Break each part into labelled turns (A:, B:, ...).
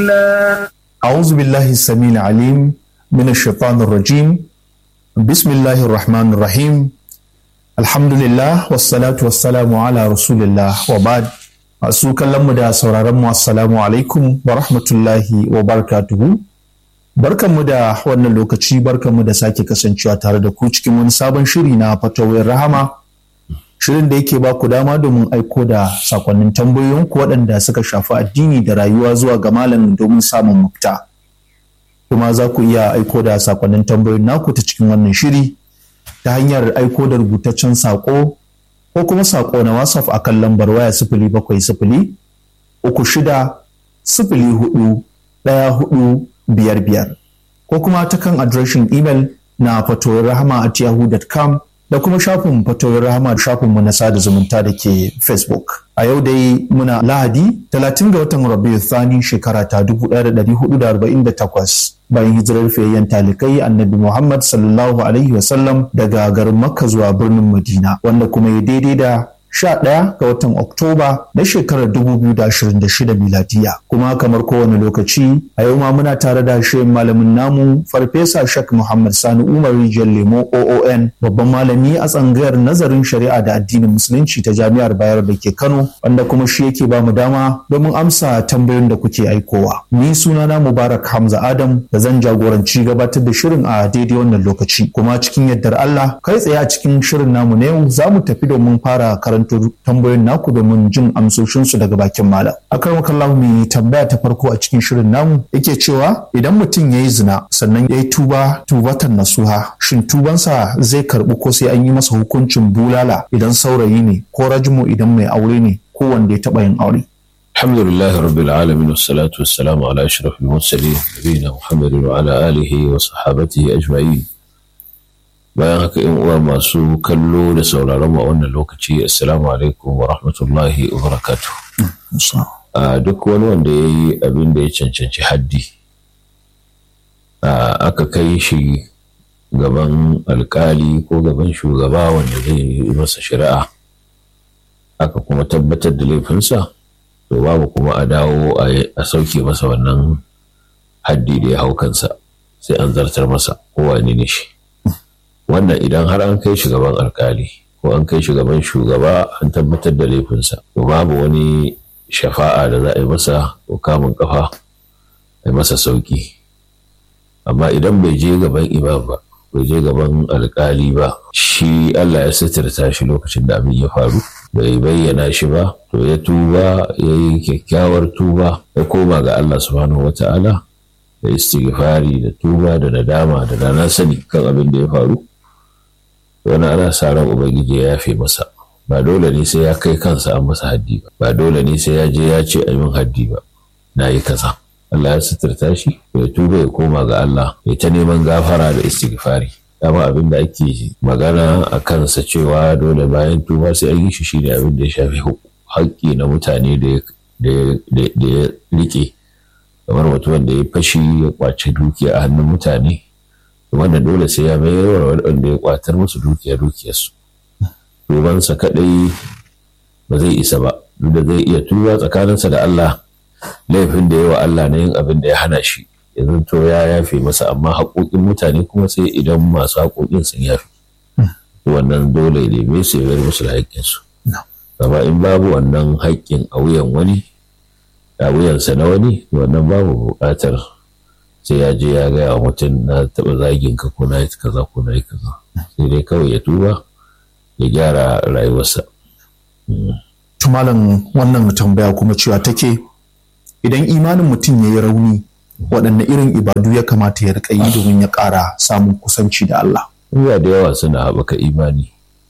A: الله
B: أعوذ بالله السميع العليم من الشيطان الرجيم بسم الله الرحمن الرحيم الحمد لله والصلاة والسلام على رسول الله وبعد masu kallon mu da sauraron mu assalamu alaikum wa rahmatullahi wa barakatuhu barkanmu da wannan lokaci barkanmu da sake kasancewa tare da ku cikin wani sabon shiri na fatawar rahama shirin da yake ba ku dama domin aiko da sakonnin tambayoyinku waɗanda suka shafi addini da rayuwa zuwa ga malamin domin samun mafita kuma za ku iya aiko da sakonnin tambayoyin naku ta cikin wannan shiri ta hanyar aiko da rubutaccen sako ko kuma sako na whatsapp a kan lambar waya sifili bakwai sifili uku shida sifili hudu ɗaya hudu biyar biyar ko kuma ta kan adireshin imel na fatowar rahama at yahoo.com da kuma shafin fatowar rahama shafinmu na sada zumunta da ke facebook a yau dai muna lahadi 30 ga watan rabiu thani shekara ta 1448 bayan hijirar fiyayyen talikai annabi muhammad sallallahu alaihi wasallam daga garin makka zuwa birnin madina wanda kuma ya daidai da 11 ga watan Oktoba na shekarar 2026 miladiya. Kuma kamar kowane lokaci a yau ma muna tare da shirin malamin namu Farfesa Shak Muhammad Sani Umar Rijiyar Lemo OON babban malami a tsangayar nazarin shari'a da addinin musulunci ta Jami'ar Bayar da ke Kano wanda kuma shi yake ba mu dama domin amsa tambayoyin da kuke aikowa. Ni sunana Mubarak Hamza Adam da zan jagoranci gabatar da shirin a daidai wannan lokaci. Kuma cikin yardar Allah kai tsaye a cikin shirin namu na yau za mu tafi domin fara karanta karanto tambayoyin naku domin jin amsoshinsu daga bakin malam. Akar makallahu mai tambaya ta farko a cikin shirin namu yake cewa idan mutum ya yi zina sannan ya yi tuba tubatan nasuha shin tubansa zai karɓi ko sai an yi masa hukuncin bulala idan saurayi ne ko rajmu idan mai aure ne ko wanda ya taɓa yin aure.
C: الحمد لله رب العالمين والصلاة والسلام على أشرف المرسلين نبينا محمد وعلى آله وصحابته أجمعين bayan haka yan uwa masu kallo da sauraron mu a wannan lokaci assalamu alaikum wa rahmatullahi wa barakatu a duk wani wanda ya yi abin da ya cancanci haddi aka kai shi gaban alkali ko gaban shugaba wanda zai yi masa shari'a aka kuma tabbatar da laifinsa to babu kuma a dawo a sauke masa wannan haddi da ya hau kansa sai an zartar masa kowane ne shi wannan idan har an kai shugaban alkali ko an kai shugaban shugaba an tabbatar da laifinsa to babu wani shafa'a da za a yi masa ko kamun kafa a yi masa sauki amma idan bai je gaban imam ba bai je gaban alkali ba shi Allah ya sitirta shi lokacin da abin ya faru bai bayyana shi ba to ya tuba ya yi kyakkyawar tuba ya koma ga Allah subhanahu wata'ala da istighfari da tuba da nadama da dana sani kan abin da ya faru wani ana sa ran ubangiji ya yafe masa ba dole ne sai ya kai kansa an masa haddi ba ba dole ne sai ya je ya ce a min haddi ba na yi kaza Allah ya suturta shi ya tuba ya koma ga Allah ya ta neman gafara da istighfari dama abin da ake magana a kansa cewa dole bayan tuba sai an yi shi shine abin da ya shafi haƙƙi na mutane da ya rike kamar mutumin da ya fashi ya kwace dukiya a hannun mutane wanda dole sai ya mayar wa waɗanda ya kwatar musu dukiya dukiyarsu tubansa kaɗai ba zai isa ba duk da zai iya tuba tsakaninsa da Allah laifin da yawa Allah na yin abin da ya hana shi yanzu to ya yafe masa amma haƙoƙin mutane kuma sai idan masu haƙoƙin sun yafe wannan dole ne me su ya musu da haƙƙinsu amma in babu wannan haƙƙin a wuyan wani a wuyansa na wani wannan babu buƙatar sai ya je ya gaya wa mutum na taɓa zagin ka ko na yi kaza ko na yi kaza sai dai kawai ya tuba ya gyara rayuwarsa.
B: Tumalan wannan tambaya kuma cewa take idan imanin mutum ya yi rauni waɗanne irin ibadu ya kamata ya riƙa yi domin ya ƙara samun kusanci da Allah.
C: Iya da yawa suna haɓaka imani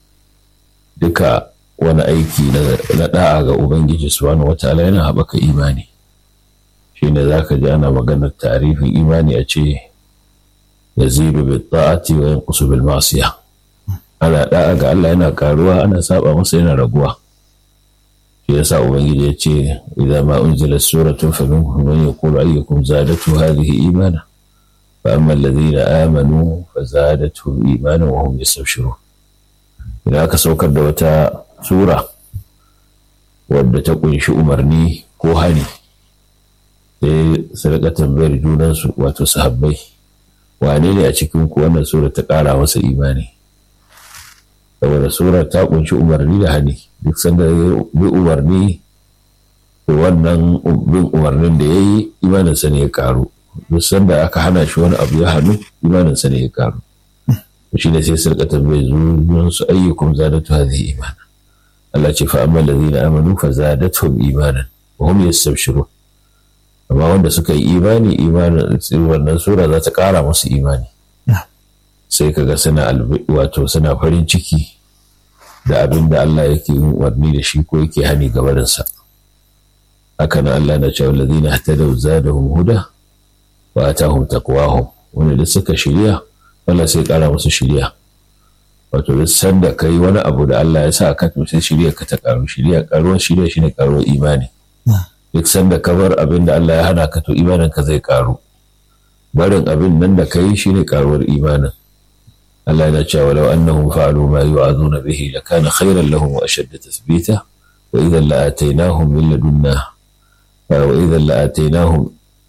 C: duka wani aiki na ɗa'a ga Ubangiji subhanahu wataala yana haɓaka imani. shine za ka ji ana maganar tarifin imani a ce ya zidu bi ta'ati wa yanqusu bil ma'siya ana da'a ga Allah yana karuwa ana saba masa yana raguwa shi yasa ubangiji ya ce idan ma unzila suratun fa minhum man yaqulu ayyukum zadatu hadhihi imana fa amma alladhina amanu fa zadatuhum imana wa hum yastabshirun idan aka saukar da wata sura wadda ta kunshi umarni ko hari sai su rika tambayar junansu wato sahabbai wane ne a cikin ku wannan sura ta ƙara masa imani saboda sura ta kunshi umarni da hani duk sanda ya bi umarni to wannan bin umarnin da ya yi imaninsa ne ya karu duk sanda aka hana shi wani abu ya hannu imaninsa ne ya karu shi ne sai su rika tambayar junansu ayyukum zadatu hadhihi imana Allah ce fa amma allazina amanu fa zadatuhum imanan wa hum yastabshirun amma wanda suka yi imani imanin wannan sura za ta kara musu imani sai kaga suna wato suna farin ciki da abin da Allah yake yin umarni da shi ko yake hani gabarinsa haka nan Allah na cewa allazina hatadaw zadahum huda wa atahum taqwahum wanda da suka shirya Allah sai kara musu shirya wato duk sanda kai wani abu da Allah ya sa ka to sai shirya ka ta karu shirya karuwar shirya shine karuwar imani duk sanda ka bar abin da Allah ya hana ka to imanin ka zai karu barin abin nan da kai shine karuwar imanin Allah yana cewa law annahum fa'alu ma yu'azuna bihi lakana khayran lahum wa ashadda tathbita wa idhan la'ataynahum min ladunna wa idhan la'ataynahum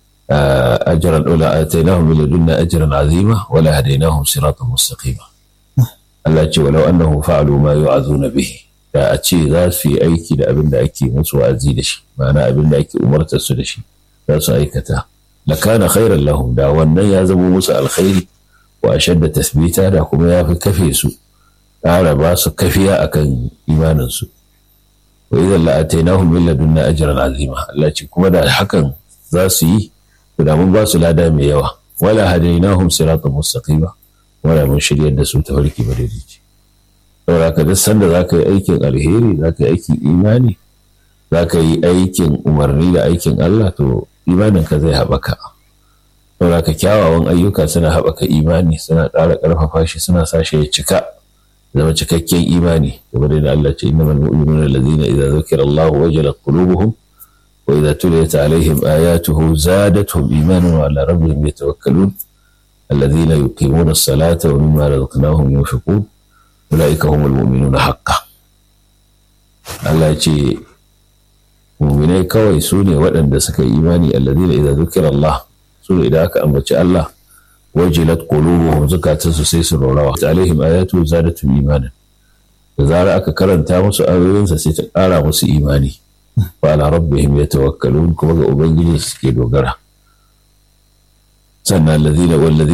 C: ajran ula ataynahum min ladunna ajran 'azima wa la hadaynahum siratan mustaqima Allah ce walau annahum fa'alu ma yu'azuna bihi da a ce za su yi aiki da abin da ake musu wa'azi da shi ma'ana abin da ake umartar su da shi za su aikata la kana khairan lahum da wannan ya zama musu alkhairi wa ashadda tasbita da kuma ya fi kafe su ƙara ba su kafiya akan imanin su wa idan la atainahum min ladunna ajran azima Allah ce kuma da hakan za su yi da mun ba su lada mai yawa wala hadainahum siratan mustaqima wala mun shiryar da su ta farki madaidaici saboda ka duk sanda za ka yi aikin alheri za ka yi aikin imani za ka yi aikin umarni da aikin Allah to imanin ka zai haɓaka saboda ka kyawawan ayyuka suna haɓaka imani suna ƙara ƙarfafa shi suna sa shi ya cika zama cikakken imani kamar da Allah ce innamal mu'minuna allazina idza zukira Allah wajalat qulubuhum wa idza tuliyat alaihim ayatuhu zadatuhum imanan wa ala rabbihim yatawakkalun الذين يقيمون الصلاة ومما رزقناهم ينفقون أولئك هم المؤمنون حقا Allah ya ce muminai kawai su ne waɗanda suka yi imani alladhina idza zukira Allah su ne idan aka ambaci Allah wajilat qulubuhum zukatansu sai su rorawa alaihim ayatu zadatu imanan da zara aka karanta musu ayoyinsa sai ta ƙara musu imani wa ala rabbihim yatawakkalun kuma ga ubangiji suke dogara sannan alladhina